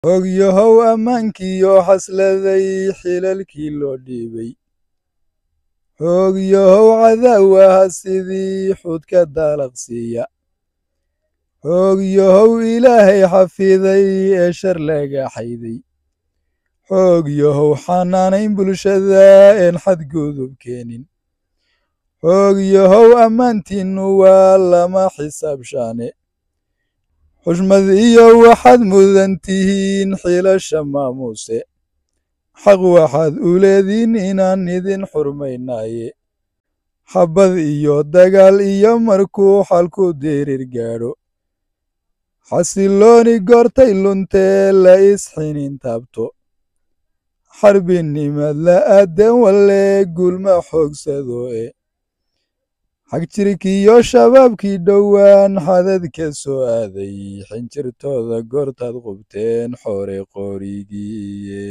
ogyahow ammaankiyo xasladay xilalkii loo dhiibay hoogyahow cadaawaha sidii xudka daalaqsiiya hoogyahow ilaahay xafiday ee shar laga xayday hoogyahow xanaanayn bulshada een xadgudub keenin hoogyahow ammaantiinnu waa lama xisaabshaane xushmad iyo waxaad mudan tihiin xilasha maamuuse xaq waxaad u leediin inaan idin xurmaynaaye xabbad iyo dagaal iyo markuu xalku dirir gaadho xasilooni goortay luntee la isxinin taabto xarbinimad la aadan walle gulma xoogsado e xag jirkiyo shabaabkii dhowaan xadad ka soo aaday xinjirtooda goortaad qubteen xoore qorigiiye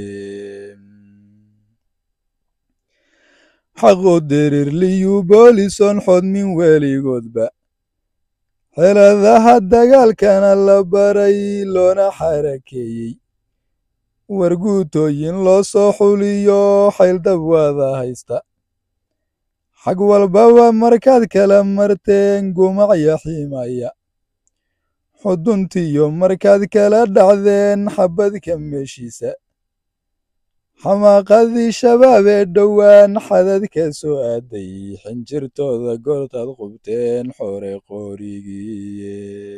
xaqu dirir liyu boolison xodmin weligoodba xeladaha dagaalkana la baray loona xarakeeyey warguutooyin loo soo xuliyo xayldab waada haysta xag walbaba markaad kala marteen gumacya xiimaya xuduntiyo markaad kala dhacdeen xabbadka meeshiisa xamaaqadii shabaab ee dhowaan xadad ka soo aaday xinjirtooda goortaad qubteen xoore qorigiiye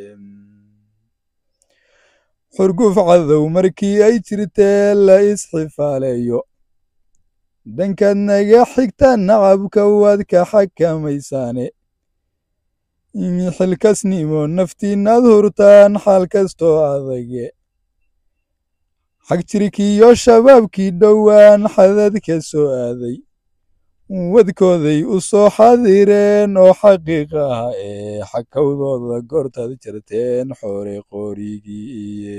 xurguf cadow markii ay jirtee la isxifaaleeyo dankaad naga xigta nacabka waad ka xakamaysaane xilkasnimo naftiinnaad hurtaan xaal kastoo adage xag jirkiyo shabaabkii dhowaan xadad ka soo aaday wadkooday u soo xadireen oo xaqiiq ah ee xakawdooda goortaad jirteen xoore qorigiiye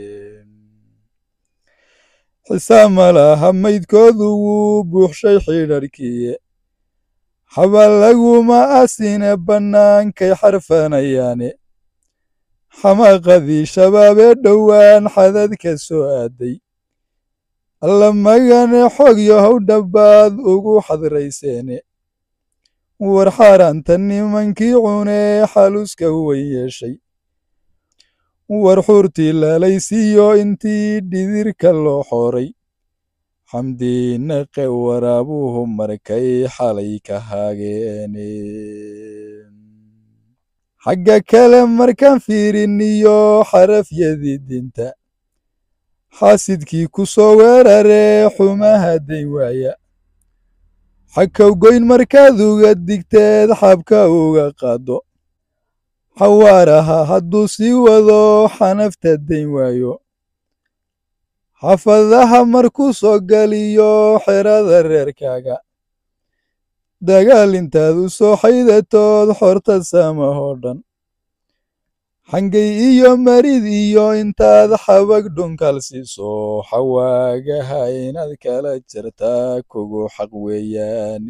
xisaab ma laha maydkoodu wuu buuxshay xidharkiiye xabal laguma asine bannaankay xarfanayaane xamaaqadii shabaab ee dhowaan xadad ka soo aaday alla magane xoog yahow dhabbaad ugu xadrayseene war xaaraanta nimankii cunee xaluska weyn yeeshay war xuurtii laalaysiiyo intii dhidirka loo xooray xamdiinaqe waraabuhu markay xalay ka haageene xagga kale markaan fiiriniyo xarafyadii dinta xaasidkii ku soo weeraree xumaha dayn waaya xakaw goyn markaad uga digteed xabka uga qaaddo xawaaraha hadduu sii wado xanafta dayn waayo xafadaha markuu soo galiyo xerada reerkaaga dagaal intaad u soo xaydatood xorta saamahoo dhan xangay iyo marid iyo intaad xabag dhunkal siiso xawaagaha inaad kala jirtaa kugu xaq weeyaan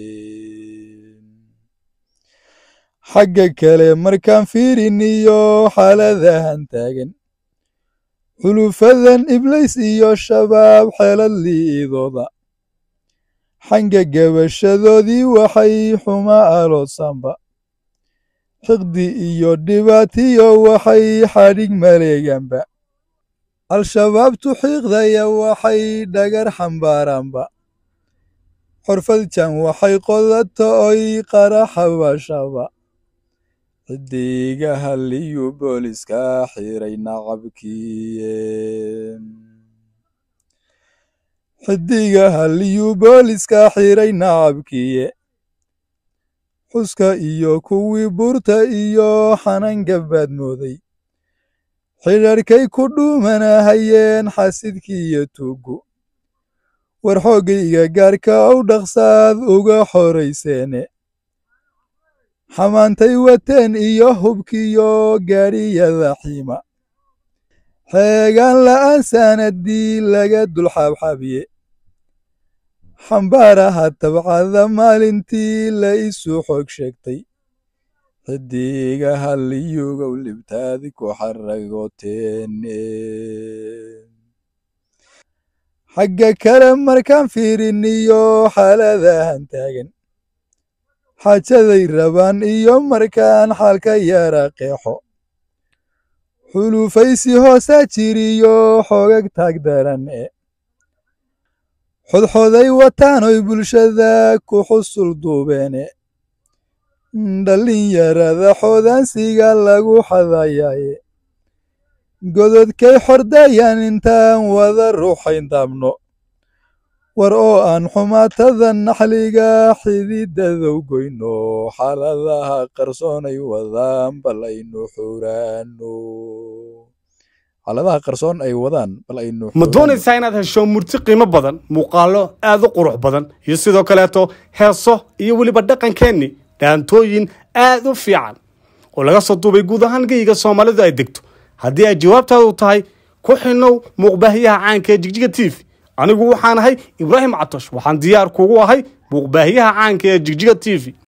xagga kale markaan fiiriniyo xaaladahan taagan xulufadan iblays iyo shabaab xeelad liidooda xanga gabashadoodii waxay xuma aloosaanba xiqdi iyo dhibaatiyo waxay xadhig maleegaanba al-shabaabtu xiiqdaya waxay dhagar xambaaraanba xorfadjan waxay qodato oy qaraxabashaba xidigaha liyu booliska xiray nacabkiiye xidigaha liyu booliska xiray nacabkiiye xuska iyo kuwii buurta iyo xanangabaad mooday xidharkay ku dhuumanahayeen xasidkii iyo tuugu war xooggayga gaarka ow dhaqsaad uga xorayseene xamaantay wateen iyo hubkiyo gaadhiyada xiima xeegaan la'aan saanadii laga dulxaabxaabiye xambaaraha tabcada maalintii la isu xoog sheegtay xidigaha liyugow libtaadi ku xaragoteene xagga kale markaan fiiriniyo xaaladahan taagan xaajaday rabaan iyo markaan xaalka yara qeexo xulufaysi hoosaa jiriyo xoogag taag daran e xodxoday wataanoy bulshada ku xusul duubeene dhallinyarada xoodaansiga lagu xadayaaye gododkay xordayaan intaan wada ruuxayn daabno war oo aan xumaatada naxliga xididadow goyno xaaladaha qarsoonay wadaan bal aynu xuraano xaaladaha qarsoon ay wadaan bal aynu ma doonaysaa inaad hesho murti qiimo badan muuqaallo aad u qurux badan iyo sidoo kaleeto heeso iyo weliba dhaqankeenni dhaantooyin aad u fiican oo laga soo duubay guud ahaan geyga soomaalidu ay degto haddii ay jawaabtaadu tahay ku xinow muuqbaahiyaha caanka ee jigjiga t v anigu waxaan ahay ibraahim catosh waxaan diyaar kugu ahay muuqbaahiyaha caanka ee jigjiga t v